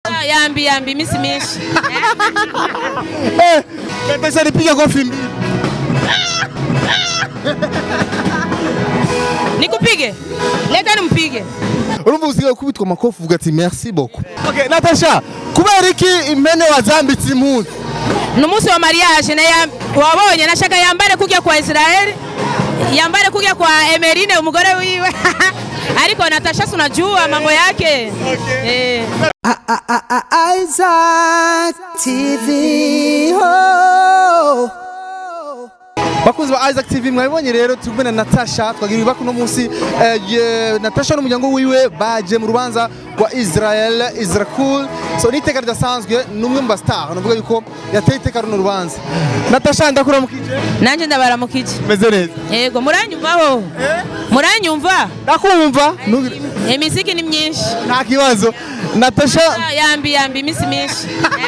Ah, yambi yambi iminsi myinshi Eh, Natasha nipige kofi mbili. nikupige leka nimpige urumva usigaye kubitwa amakofi uvuga ati merci beaucoup okay natasha kubera iki impene wazambitse impunzi ni umunsi wa mariage na ya- wabonye nashaka yambare kujya kwa israeli yambare kujya kwa emerine umugore wiwe ariko natasha si unajua mambo yake eh. Isaac TV. Oh. bakunzi ba Isaac TV mwabibonye rero turi kumwe na Natasha twagira ibaka uno munsi eh, ye- Natasha n'umuryango wiwe baje mu rubanza rwa Israel Israel so ni iteka ridasanzwe ni umwe mu bastar navuga yuko yateye iteka runo rubanza Natasha ndakuramukije nanjye ndabaramukije meze neza yego muranyumvaho muranyumva ndakumva ntugire- imiziki ni myinshi nta kibazo Natasha Ah, yambi yambi iminsi myinshi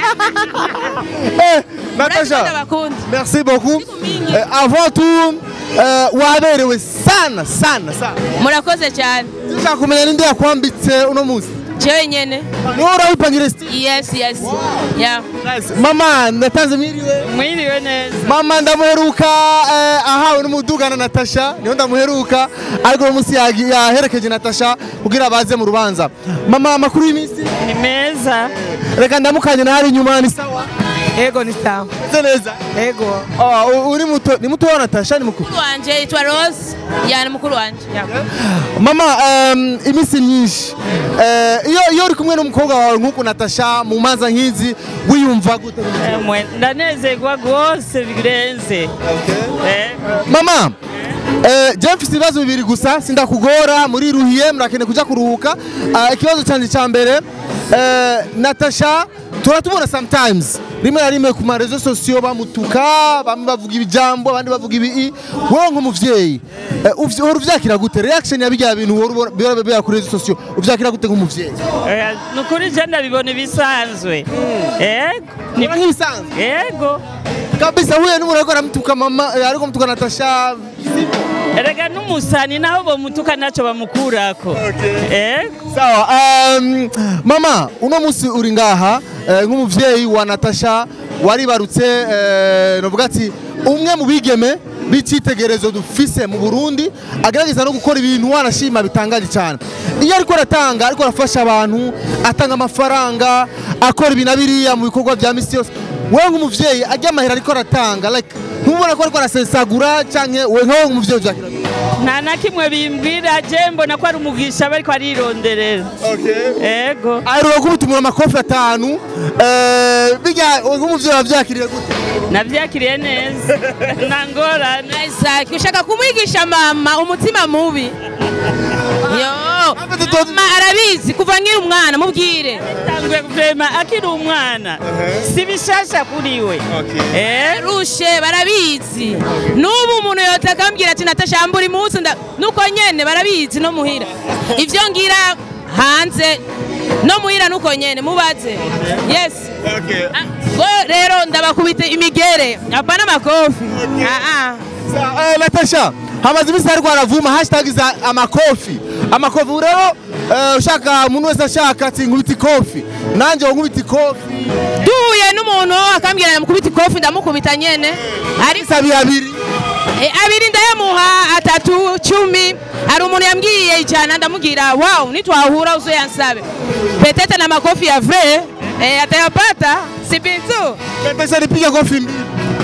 eh, Murabikunda Natasha bakunda merci beaucoup mingi. Eh, avant tout eh, waberewe sana sana sana murakoze cyane Ndashaka kumenya ninde yakwambitse uno munsi jewe nyene niwe urawipangira sti yes yes yeah. mama natanze mwiriwe mwiriwe neza mama ndamuheruka eh, ahawe n'umuduga na natasha niyo ndamuheruka ariko uno munsi yagi- yaherekeje natasha kugira baze mu rubanza mama amakuru y'iminsi ni meza reka ndamukanye na hari inyuma ni sawa ego ni sawa meze neza ego Oh, u- uri muto ni muto wa natasha ni mukuru mukuru wanje yitwa rose yani mukuru wanje yeah. mama um, iminsi myinshi Eh, iyo iyo uri kumwe n'umukobwa wawe nk'uku natasha mu manza nk'izi wiyumva gute Emwe, ndanezerwa rwose birenze Eh, mama eh, je mfise ibibazo bibiri gusa sindakugora muri ruhiye murakeneye kuja kuruhuka Ah, ikibazo canje ca mbere eh, natasha turatubona sometimes rimwe na rimwe ku marezo sosiyo bamutuka bamwe bavuga ibijambo abandi bavuga ibii wowe nk'umuvyeyi eh, uvy- uhora uvyakira gute reaction ya birya bintu uhora ubona- biba biba kuri rezo sosiyo uvyakira gute nk'umuvyeyi oya, ni ukuri je ndabibona ibisanzwe ego ni- Biba nk'ibisanzwe ego kabisa huye n'umuntu ariko aramutuka mama eh, ariko amutuka natasha erega n'umusani naho bomutuka naco bamukurako ego sawa um, mama uno munsi uri ngaha eh, nk'umuvyeyi wa natasha waribarutse eh, novuga ati umwe mu bigeme b'icyitegererezo dufise mu burundi agerageza no gukora ibintu wanashima bitangaje cyane iyo ariko aratanga ariko arafasha abantu atanga amafaranga akora ibi na biriya mu bikorwa bya misi yose wewe nk'umuvyeyi ajya amahera ariko aratanga like ntubona ko ariko arasesagura canke we nkawe nk'umuvyeyi uvyakira gute? nta na kimwe bimbwira je mbona ko ari umugisha bariko arironderera ego aheruka kubitumura amakofi atanu eh, bijya nk'umuvyeyi wavyakiriye gute navyakiriye neza nta ngorane Isaac ushaka kumwigisha mama umutima mubi yo mama arabizi kuva nkiri umwana mubwire tanguye vrema akiri umwana si bishasha kuri we Eh, rushe barabizi n'ubu umuntu yose akambwira ati natasha buri munsi nda- nuko nyene barabizi no muhira ivyo ngira hanze no muhira nuko nyene mubaze yes Ah, go rero ndabakubita imigere apana amakofi Ah, ah. Sa- eh, natasha hamaze iminsi hariko haravuma hashtag za amakofi amakofi ubu rero eh, ushaka umuntu wese ashaka ati nkubita ikofi nanjye wo nkubita ikofi duhuye n'umuntu akambwira namukubita ikofi ndamukubita nyene ariko isabi abiri Eh, abiri ndayamuha atatu cumi hari umuntu yambwiye ijana ndamubwira wow nitwahura uzoyansabe petete na makofi ya vrai eh, atayapata si bintu natasha nipige kofi mbili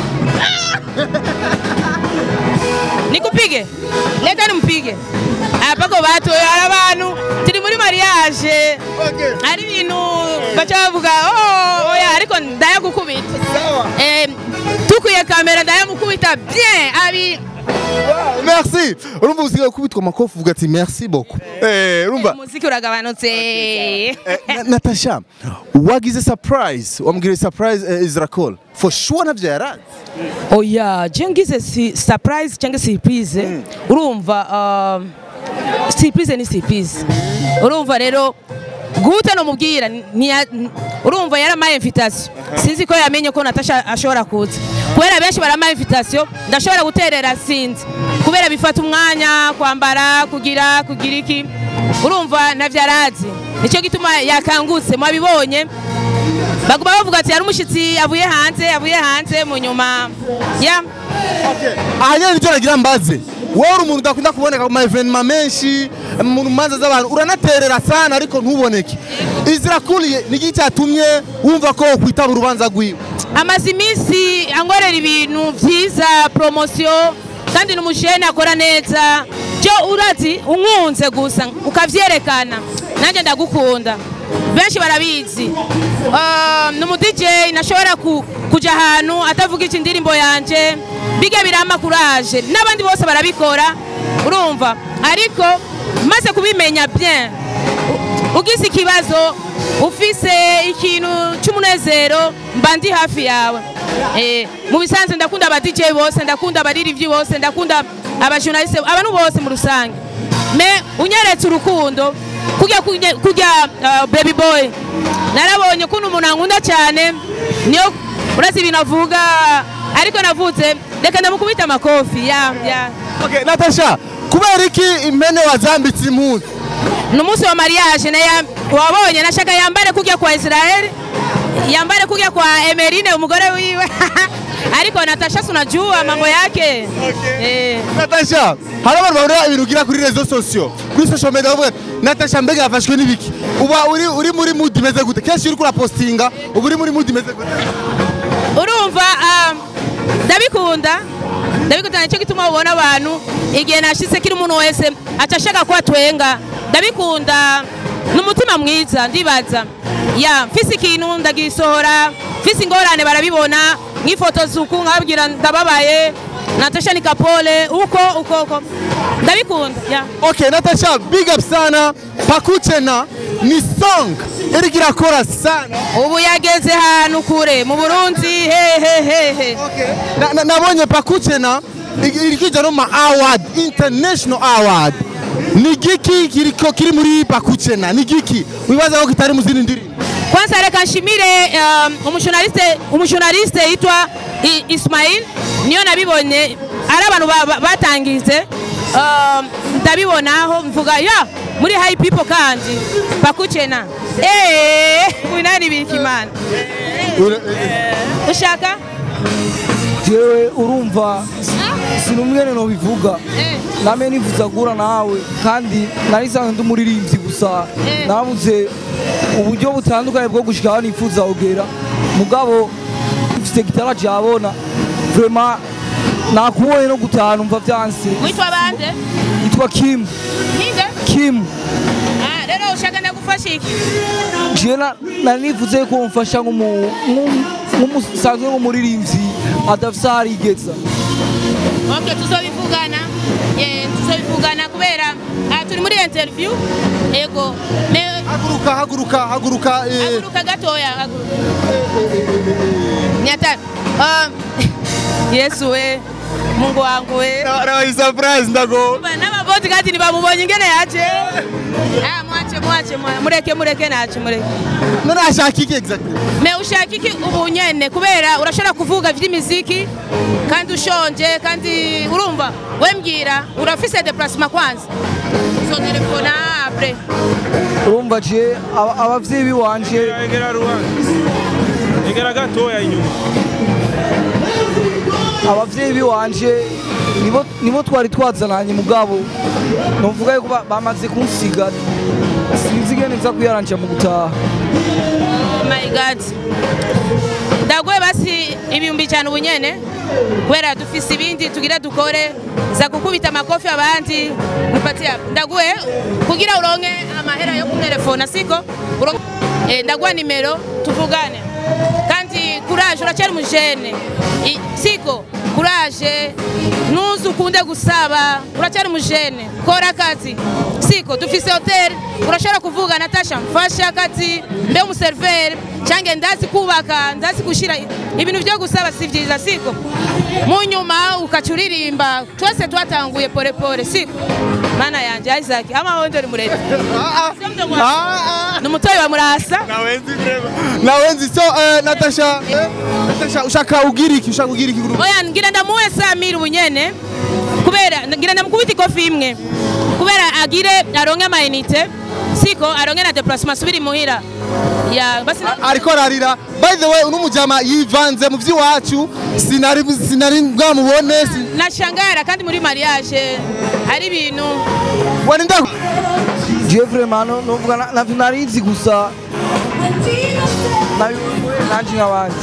nikupige leka nimpige apako batu hari abantu turi muri mariage hari ibintu baca bavuga oh, oya ariko ndayagukubita eh, tukwiye kamera ndayamukubita bien abi merci urumva usigaye kubitwa amakofi uvuga ati merci beaucoup Eh, urumva umuziki uragabanutse Eh, Na- natasha wagize surprise wamubwira surprise eh, Israel for sure navyo yarazi oya je ngize si surprise cyangwa surprise urumva um, surprise ni surprise urumva rero gute nomubwira ntiya- urumva yaramaye invitation sinzi ko yamenye ko natasha ashobora kuza kubera benshi baramaye invitation ndashobora guterera sinzi kubera bifata umwanya kwambara kugira kugira iki urumva navyo arazi nicyo gituma yakangutse mwabibonye baguma bavuga ati hari umushyitsi avuye hanze avuye hanze mu nyuma ya aha nyine nicyo nagira mbaze wowe uri umuntu udakunda kuboneka mu ma evenema menshi mu manza z'abantu uranaterera sana ariko ntuboneke izirakuriye ni iki cyatumye wumva ko kwitaba urubanza rwiwe amaze iminsi ankorera ibintu byiza poromosiyo kandi ni umujene akora neza byo urazi unkunze gusa ukavyerekana nanjye ndagukunda benshi barabizi Ah, ni umudj nashobora ku- kuja ahantu atavuga iki indirimbo yanje biga birama kuraje n'abandi bose barabikora urumva ariko maze kubimenya bien u- ugize ikibazo ufise ikintu cy'umunezero mba ndi hafi yawe Eh, mu bisanzwe ndakunda aba DJ bose ndakunda abaririmbyi bose ndakunda abajournaliste abantu bose mu rusange me unyeretse urukundo kujya kujya kujya uh, baby boy narabonye ukuntu umuntu ankunda cyane niyo urazi ibintu avuga ariko navutse reka ndamukubita amakofi ya ya Okay, Natasha kubera iki impene wazambitse impunzi ni umunsi wa mariage na ya- wabonye nashaka yambare kujya kwa Israel yambare kujya kwa Emerine umugore wiwe ariko Natasha sunajua mambo yake eh Natasha hari abantu babona ibintu ugira kuri rezo sosiyo kuri social media bavuga ati, Natasha mbega yafashwe n'ibiki uba uri uri muri mood imeze gute kenshi uri kurapostinga uba uri muri mood imeze gute urumva um, ndabikunda ndabikunda nicyo gituma ubona abantu igihe nashitse kiri umuntu wese aca ashaka ko atwenga ndabikunda ni umutima mwiza ndibaza ya mfise ikintu ndagisohora mfise ingorane barabibona nk'ifoto uku nkababwira ndababaye natasha ni kapole uko uko uko ndabikunda ya Okay, Natasha big up sana pakuchena ni song iriko irakora sana ubu yageze ahantu kure mu burundi hehehehe Na- na- nabonye pakuchena irikija no ma award international award ni giki kiriko kiri muri pakuchena ni giki wibaza ko kitari mu zindi ndirimbo kwanza reka nshimire um, umujournaliste umujournaliste yitwa I- Ismail niyo nabibonye ari abantu ba- ba- batangize um, ndabibonaho mvuga ya muri high people kandi pakuchena eh winani birikimana ushaka jewe urumva sinumwene nobivuga eh name nifuza guhura nawe kandi narisanzwe ndi umuririmbyi gusa Eh. nabuze uburyo butandukanye bwo gushika aho nifuza kugera mugabo mfite gitara jabona vrema nakubonye no gutaha numva vyanse witwa bande yitwa kim ninde kim ah rero ushaka ndagufasha iki jewe na- nari nifuze ko mfasha nk'umu- nk'umu- nk'umusanzwe nk'umuririmbyi adafise aho arigeza ok tuzobivugana Eh, tuzobivugana kubera ah, turi muri interview ego me haguruka haguruka haguruka eh, haguruka gatoya haguruka nyata um, yesu we mungu wangu we nabaye surprise ndago n'ababoti kati ntibamubonye ingene yaje Ah, mwache mwache mwa- mureke mureke nace mureke none ashaka iki exactly me ushaka iki ubu nyene kubera urashobora kuvuga vy'imiziki kandi ushonje kandi urumva we mbwira urafise deplacement kwanza uzotelefona apres urumva je aba- abavyeyi biwanje egera rubanza egera gatoya inyuma abavyeyi biwanje nibo nibo twari twazananye mugabo novuga yuko ba- bamaze kunsiga sinzi ingene nza kuyaranja mu gutaha Oh my god ndaguhe basi ibihumbi cyane ubu nyene kubera dufise ibindi tugira dukore za gukubita amakofi abandi nipatia ndaguhe kugira uronke amahera yo kutelefona siko Uronke- eh, ndaguha nimero tuvugane kandi kuraje uracyari umujene I- siko kuraje ntuzi ukunde gusaba uracyari umujene kora akazi siko dufise hoteli urashobora kuvuga natasha mfasha akazi mbe umuseriveri cyangwa ndazi kubaka ndazi gushyira ibintu byo gusaba si byiza siko mu nyuma ukaca uririmba twese twatanguye polepole siko mana yanjye isaac amahondo ni murebe ni umutoyi wa murasa nawenzi so eh, natasha eh, natasha ushaka ugira iki ushaka ugira iki oya ngira ndamuhe samiri ubunyene kubera ngira ndamukubita ikofi imwe kubera kubera agire aronke amayinite siko aronke na deplacement asubire imuhira ya basi na- ariko ararira by the way uno mujama yivanze mu vy'iwacu sinari sinari bwamubone si- nashangara kandi muri mariage ari ibintu wari ndaku je vraiment no novuga na- navyo narizi gusa nabibonye nanje nk'abandi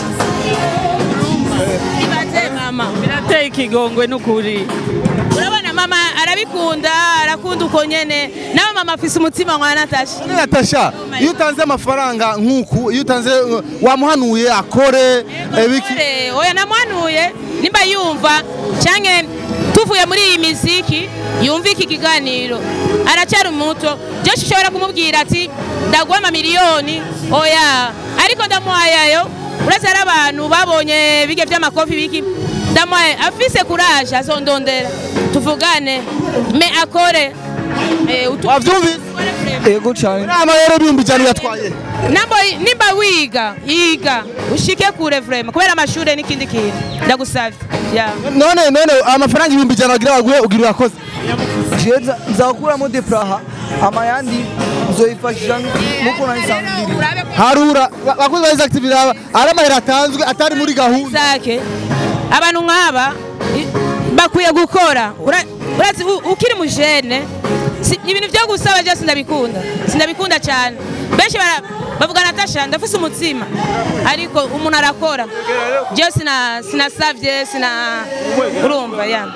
ibaze mama birateye ikigongwe n'ukuri urabona mama arabikunda arakunda uko nyene nawe mama afise umutima nka natasha Natasha iyo utanze amafaranga nk'uku iyo utanze uh, wamuhanuye akore eh, biki Ore, oya namwanuye nimba yumva canke tuvuye muri iyi miziki yumva iki kiganiro aracyari muto jeshi ushobora kumubwira ati ndaguha amamiliyoni oya ariko ndamuhayayo uretse ari abantu babonye bige vy'amakofi biki ndamuhaye afise kuraje azondondera tuvugane me akore Eh, utu- wavyumvise akore frame. ego cane inama rero ibihumbi ijana yatwaye Nambo nimba wiga yiga ushike kure vrema kubera amashure n'ikindi kintu ndagusavye yeah. none none amafaranga ibihumbi ijana wagira baguhe ugira urakoze je nza- nzakuramo depraha amayandi nzoyifashisha nkuko nayisanzwe ndiri harura ba- bakozi ba Isaac TV raba ari amahera atanzwe atari muri gahunda zake abantu nk'aba i- bakwiye gukora Ura- urazi u- ukiri mujene si- ibintu vyo gusaba je sindabikunda sindabikunda cyane benshi bara- bavuga natasha ndafise umutima ariko umuntu arakora je sina sinasavye sina urumva ya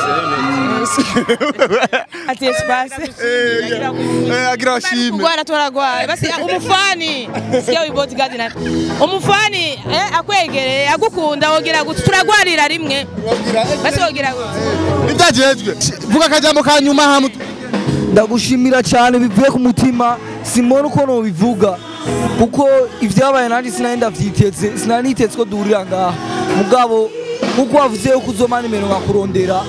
ati espace Eh, agira ashime kugwara turagwara basi umufani sikia uyu bodyguard na umufani eh, akwegereye agukunda wogira guti turagwarira rimwe basi wogira guti ibyagejwe vuga akajambo ka nyuma hamwe ndagushimira cyane bivuye ku mutima simbona uko nobivuga kuko ivyabaye nanjye sinari ndavyiteze sinari niteze ko duhurira ngaha mugabo nkuko wavuze yuko uzoma nimero nkakurondera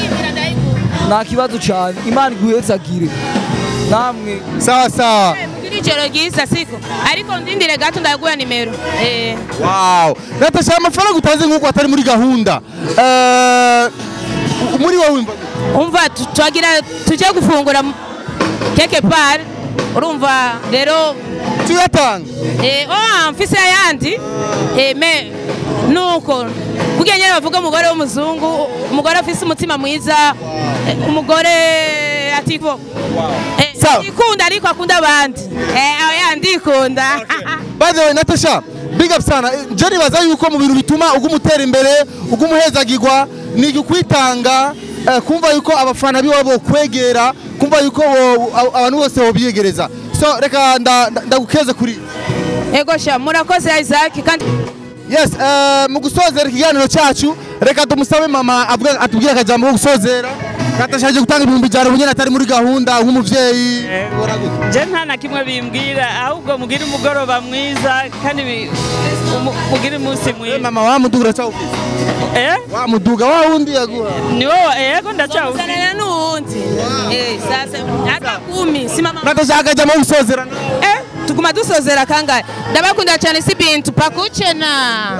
nta kibazo cyane imana iguhetsagire namwe sawa sawa kugira ijoro ryiza siko ariko ndindire gato ndaguha nimero eh wow natasha amafaranga utanze nk'uko atari muri gahunda Eh, muri wowe wumva umva tu- twagira tujye gufungura mu- keke par urumva rero tuyatanga eh oh mfise ayandi eh me nuko kugira nyene bavuga umugore w'umuzungu umugore afise umutima mwiza eh, umugore atiko eh Sawa. ikunda ariko akunda abandi eh oya ndikunda by the way natasha big up sana Eh, je nibaza yuko mu bintu bituma uguma utera imbere uguma uhezagirwa ni ukwitanga eh, kumva yuko abafana biwe bokwegera kumva yuko bo- abo- abantu bose bobyegereza so reka nda- nda- ndagukeze kuri ego sha murakoze Isaac kandi yes eh, mu gusozera ikiganiro cyacu reka tumusabe mama avuga- atubwire akajambo ko gusozera natasha aje gutanga ibihumbi ijana ubunyene atari muri gahunda nk'umuvyeyi je nta na kimwe bimbwira ahubwo mugire umugoroba mwiza kandi bi- umu- mugire umunsi Eh, mwiza mama wamuduga uracyawufise Eh? wamuduga wa wundi yaguha ni wowe yego ndacyawufite Sanana n'uwundi eh sasa hata kumi si mama natasha akajambo ko gusozera eh tuguma dusozera kangahe ndabakunda cyane si bintu pakucena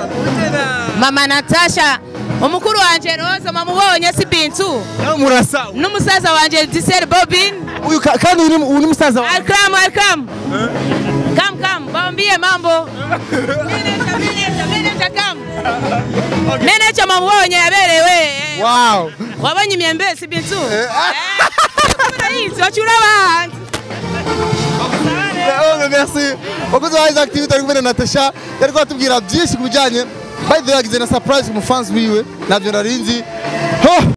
mama natasha umukuru wanje roza mamubonye si bintu nawe murasawa n'umusaza wanje disel bobin uyu ka- kandi uyu ni- uyu ni musaza wawe alkram alkram kam kam bambie mambo meneja meneja meneja kam meneja mamubonye yaberewe eh. wow wabonye imyembe si bintu urayizi wacura abahanzi Oh, merci wakoze wa Isaac TV turi kumwe na Natasha yari kwatubwira byinshi ku bijyanye by the way yagize na surprise ku mufansi wiwe navyo narinzi ho